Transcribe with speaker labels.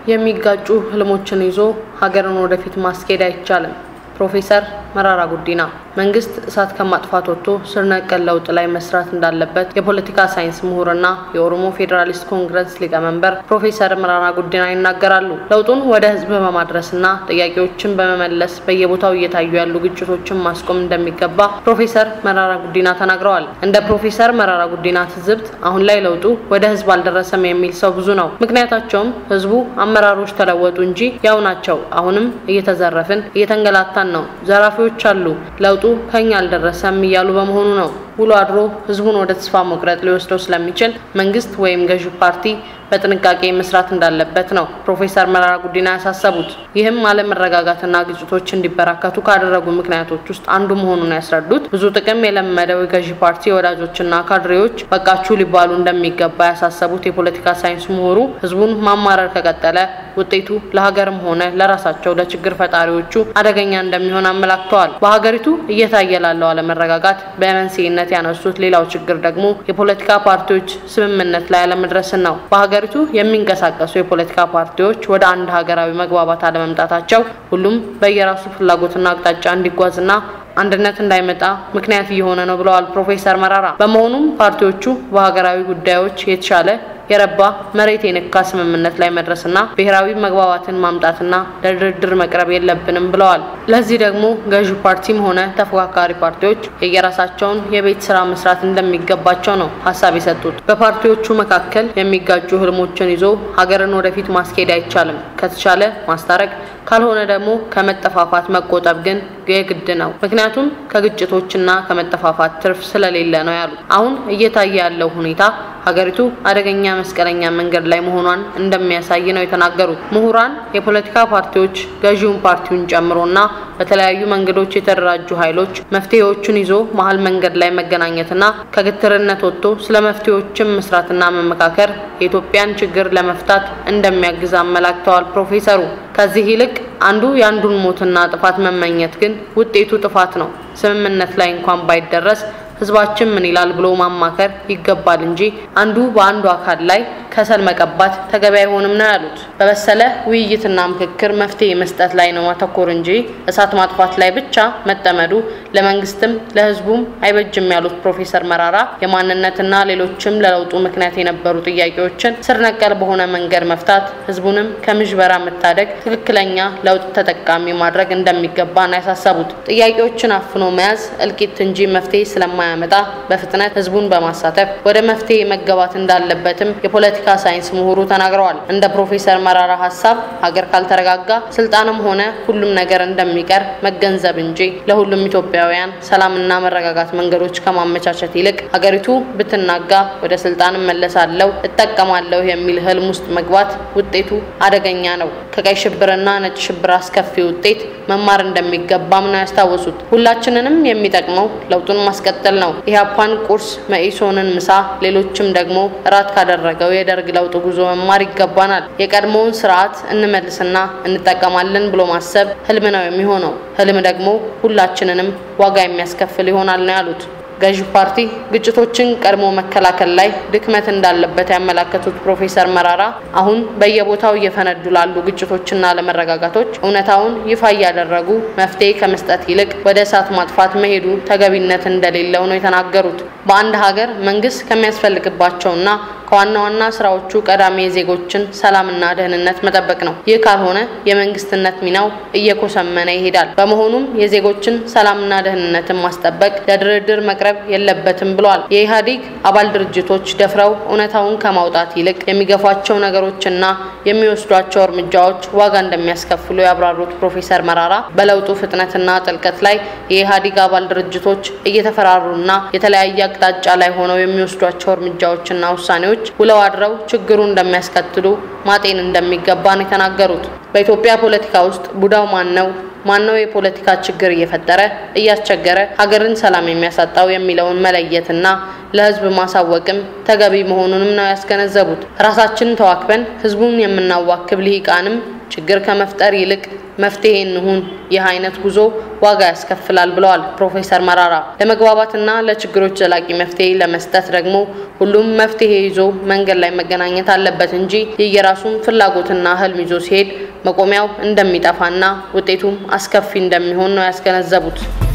Speaker 1: የሚጋጩ ህልሞችን ይዞ ሀገርን ወደፊት ማስኬድ አይቻልም። ፕሮፌሰር መራራ ጉዲና መንግስት እሳት ከማጥፋት ወጥቶ ስር ነቀል ለውጥ ላይ መስራት እንዳለበት የፖለቲካ ሳይንስ ምሁርና የኦሮሞ ፌዴራሊስት ኮንግረስ ሊቀመንበር ፕሮፌሰር መራራ ጉዲና ይናገራሉ። ለውጡን ወደ ህዝብ በማድረስና ጥያቄዎችን በመመለስ በየቦታው እየታዩ ያሉ ግጭቶችን ማስቆም እንደሚገባ ፕሮፌሰር መራራ ጉዲና ተናግረዋል። እንደ ፕሮፌሰር መራራ ጉዲና ትዝብት አሁን ላይ ለውጡ ወደ ህዝብ አልደረሰም የሚል ሰው ብዙ ነው። ምክንያታቸውም ህዝቡ አመራሮች ተለወጡ እንጂ ያው ናቸው። አሁንም እየተዘረፍን እየተንገላታን ነው። ዘራፊዎች አሉ። ለውጡ ከኛ አልደረሰም እያሉ በመሆኑ ነው። ውሎ አድሮ ህዝቡን ወደ ተስፋ መቁረጥ ሊወስደው ስለሚችል መንግስት ወይም ገዢው ፓርቲ በጥንቃቄ መስራት እንዳለበት ነው ፕሮፌሰር መራራ ጉዲና ያሳሰቡት። ይህም አለመረጋጋትና ግጭቶች እንዲበራከቱ ካደረጉ ምክንያቶች ውስጥ አንዱ መሆኑን ያስረዱት ብዙ ጥቅም የለመደው የገዢ ፓርቲ ወዳጆችና ካድሬዎች በቃችሁ ሊባሉ እንደሚገባ ያሳሰቡት የፖለቲካ ሳይንስ ምሁሩ ህዝቡን ማማረር ከቀጠለ ውጤቱ ለሀገርም ሆነ ለራሳቸው ለችግር ፈጣሪዎቹ አደገኛ እንደሚሆን አመላክተዋል። በሀገሪቱ እየታየ ላለው አለመረጋጋት በመንስኤነት ያነሱት ሌላው ችግር ደግሞ የፖለቲካ ፓርቲዎች ስምምነት ላይ አለመድረስን ነው። በሀገሪቱ የሚንቀሳቀሱ የፖለቲካ ፓርቲዎች ወደ አንድ ሀገራዊ መግባባት አለመምጣታቸው ሁሉም በየራሱ ፍላጎትና አቅጣጫ እንዲጓዝና አንድነት እንዳይመጣ ምክንያት እየሆነ ነው ብለዋል ፕሮፌሰር መራራ። በመሆኑም ፓርቲዎቹ በሀገራዊ ጉዳዮች የተሻለ የረባ መሬት የነካ ስምምነት ላይ መድረስና ብሔራዊ መግባባትን ማምጣትና ለድርድር መቅረብ የለብንም ብለዋል። ለዚህ ደግሞ ገዢው ፓርቲም ሆነ ተፎካካሪ ፓርቲዎች የየራሳቸውን የቤት ስራ መስራት እንደሚገባቸው ነው ሀሳብ የሰጡት። በፓርቲዎቹ መካከል የሚጋጩ ህልሞችን ይዞ ሀገርን ወደፊት ማስኬድ አይቻልም። ከተቻለ ማስታረቅ፣ ካልሆነ ደግሞ ከመጠፋፋት መቆጠብ ግን የግድ ነው። ምክንያቱም ከግጭቶችና ከመጠፋፋት ትርፍ ስለሌለ ነው ያሉት። አሁን እየታየ ያለው ሁኔታ ሀገሪቱ አደገኛ መስቀለኛ መንገድ ላይ መሆኗን እንደሚያሳይ ነው የተናገሩት። ምሁራን የፖለቲካ ፓርቲዎች ገዢውን ፓርቲውን ጨምሮና በተለያዩ መንገዶች የተደራጁ ኃይሎች መፍትሄዎቹን ይዞ መሀል መንገድ ላይ መገናኘትና ከግትርነት ወጥቶ ስለ መፍትሄዎችን መስራትና መመካከር የኢትዮጵያን ችግር ለመፍታት እንደሚያግዝ አመላክተዋል ፕሮፌሰሩ። ከዚህ ይልቅ አንዱ የአንዱን ሞትና ጥፋት መመኘት ግን ውጤቱ ጥፋት ነው። ስምምነት ላይ እንኳን ባይደረስ ህዝባችን ምን ይላል ብሎ ማማከር ይገባል እንጂ አንዱ በአንዱ አካል ላይ ከሰል መቀባት ተገቢ አይሆንም ነው ያሉት። በበሰለ ውይይትና ምክክር መፍትሄ መስጠት ላይ ነው ማተኮር እንጂ እሳት ማጥፋት ላይ ብቻ መጠመዱ ለመንግስትም ለህዝቡም አይበጅም ያሉት ፕሮፌሰር መራራ የማንነትና ሌሎችም ለለውጡ ምክንያት የነበሩ ጥያቄዎችን ስር ነቀል በሆነ መንገድ መፍታት፣ ህዝቡንም ከምዥበራ መታደግ፣ ትክክለኛ ለውጥ ተጠቃሚ ማድረግ እንደሚገባ ነው ያሳሰቡት። ጥያቄዎችን አፍኖ መያዝ እልቂት እንጂ መፍትሄ ስለማያመጣ በፍጥነት ህዝቡን በማሳተፍ ወደ መፍትሄ መገባት እንዳለበትም የፖለቲካ ሳይንስ ምሁሩ ተናግረዋል። እንደ ፕሮፌሰር መራራ ሀሳብ ሀገር ካልተረጋጋ ስልጣንም ሆነ ሁሉም ነገር እንደሚቀር መገንዘብ እንጂ ለሁሉም ኢትዮጵያውያን ሰላምና መረጋጋት መንገዶች ከማመቻቸት ይልቅ ሀገሪቱ ብትናጋ ወደ ስልጣን እመለሳለሁ እጠቀማለሁ የሚል ህልም ውስጥ መግባት ውጤቱ አደገኛ ነው። ከቀይ ሽብርና ነጭ ሽብር አስከፊ ውጤት መማር እንደሚገባም ነው ያስታወሱት። ሁላችንንም የሚጠቅመው ለውጡን ማስቀጠል ነው። ኢህአፓን ቁርስ፣ መኢሶንን ምሳ፣ ሌሎችም ደግሞ እራት ካደረገው የደርግ ለውጥ ጉዞ መማር ይገባናል። የቀድሞውን ስርዓት እንመልስና እንጠቀማለን ብሎ ማሰብ ህልም ነው የሚሆነው። ህልም ደግሞ ሁላችንንም ዋጋ የሚያስከፍል ይሆናል ነው ያሉት። ገዢው ፓርቲ ግጭቶችን ቀድሞ መከላከል ላይ ድክመት እንዳለበት ያመላከቱት ፕሮፌሰር መራራ አሁን በየቦታው እየፈነዱ ላሉ ግጭቶችና አለመረጋጋቶች እውነታውን ይፋ እያደረጉ መፍትሄ ከመስጠት ይልቅ ወደ እሳት ማጥፋት መሄዱ ተገቢነት እንደሌለው ነው የተናገሩት። በአንድ ሀገር መንግስት ከሚያስፈልግባቸውና ከዋና ዋና ስራዎቹ ቀዳሚ የዜጎችን ሰላምና ደህንነት መጠበቅ ነው። ይህ ካልሆነ የመንግስትነት ሚናው እየኮሰመነ ይሄዳል። በመሆኑም የዜጎችን ሰላምና ደህንነትን ማስጠበቅ ለድርድር መቅረብ የለበትም ብለዋል። የኢህአዴግ አባል ድርጅቶች ደፍረው እውነታውን ከማውጣት ይልቅ የሚገፏቸው ነገሮችና የሚወስዷቸው እርምጃዎች ዋጋ እንደሚያስከፍሉ ያብራሩት ፕሮፌሰር መራራ በለውጡ ፍጥነትና ጥልቀት ላይ የኢህአዴግ አባል ድርጅቶች እየተፈራሩና የተለያየ አቅጣጫ ላይ ሆነው የሚወስዷቸው እርምጃዎችና ውሳኔዎች ውለው አድረው ችግሩ እንደሚያስከትሉ ማጤን እንደሚገባ ነው የተናገሩት። በኢትዮጵያ ፖለቲካ ውስጥ ቡዳው ማን ነው? ማነው የፖለቲካ ችግር እየፈጠረ እያስቸገረ ሀገርን ሰላም የሚያሳጣው የሚለውን መለየትና ለህዝብ ማሳወቅም ተገቢ መሆኑንም ነው ያስገነዘቡት። ራሳችንን ተዋክበን ህዝቡን የምናዋክብ ልሂቃንም ችግር ከመፍጠር ይልቅ መፍትሄ እንሁን። ይህ አይነት ጉዞ ዋጋ ያስከፍላል ብለዋል ፕሮፌሰር መራራ። ለመግባባትና ለችግሮች ዘላቂ መፍትሄ ለመስጠት ደግሞ ሁሉም መፍትሄ ይዞ መንገድ ላይ መገናኘት አለበት እንጂ የየራሱን ፍላጎትና ህልም ይዞ ሲሄድ መቆሚያው እንደሚጠፋና ውጤቱም አስከፊ እንደሚሆን ነው ያስገነዘቡት።